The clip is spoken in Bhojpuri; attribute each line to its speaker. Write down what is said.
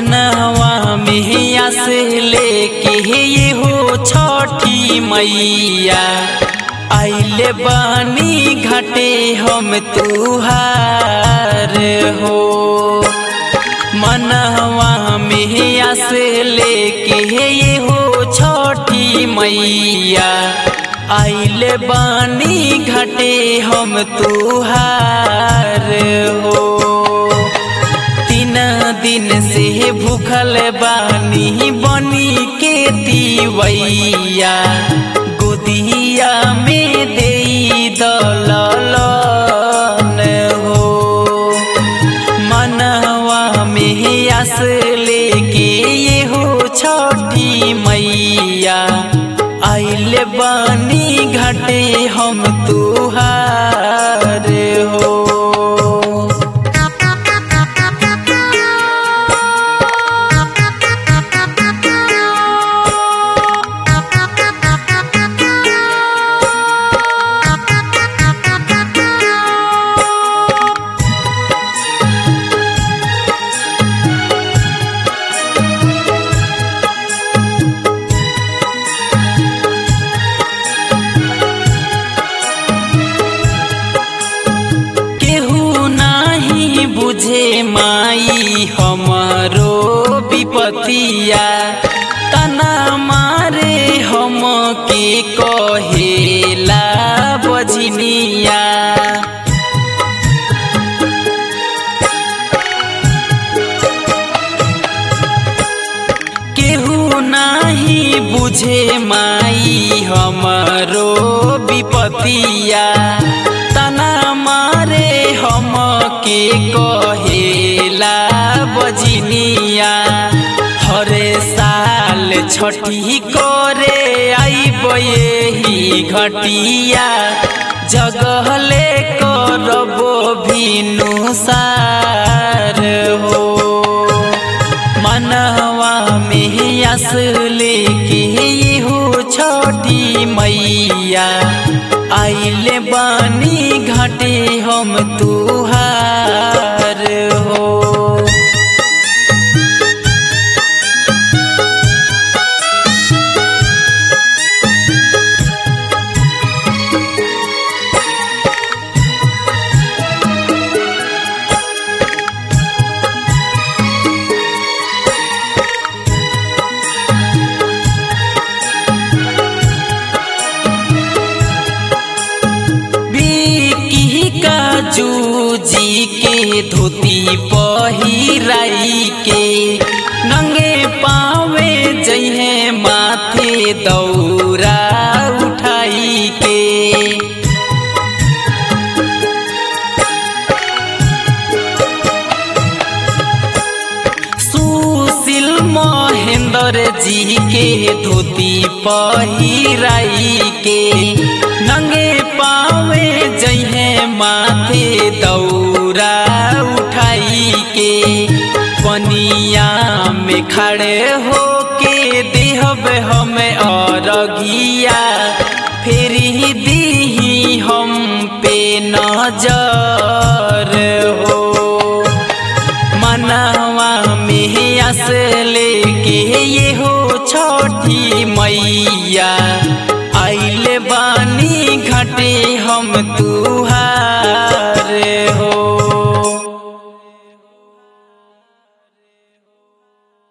Speaker 1: मनवा में आस लेके ये हो छठी मैया आइले बानी घाटे हम तुहार हो मनवा में आस लेके ये हो छठी मैया आइले बानी घाटे हम तुहार हो तीन दिन से भूखल बानी बनी के दीवैया गोदिया में दे दलन हो मनवा में आस लेके ये हो छठी मैया आइले बानी घाटे हम तुहार हो केहू नाही बुझे माई हमरो विपतिया तना मारे हम के कहेला बजनिया केहू नाही बुझे माई हमरो विपतिया तना मारे हम के कहेला बजनिया हरे साल छठी करे आइब यही घटिया जगहले करबो भिनु सार हो मनवा में आस लेके ये हो छठी मैया आइले बानी घाटे हम तुहार हो बिकी का जूजी के धोती पहिराई के नंगे पावे जइहे माथे दौरा उठाई के सुशील महेंद्र जी के धोती पहिराई के नंगे पावे जइहे माथे दौरा उठाई के पनिया में खड़े हो के देहब हमें अरगिया फिर ही दीही हम पे नजर हो मनवा में आस लेके ये हो छठी मैया आइले बानी घाटे हम तुहार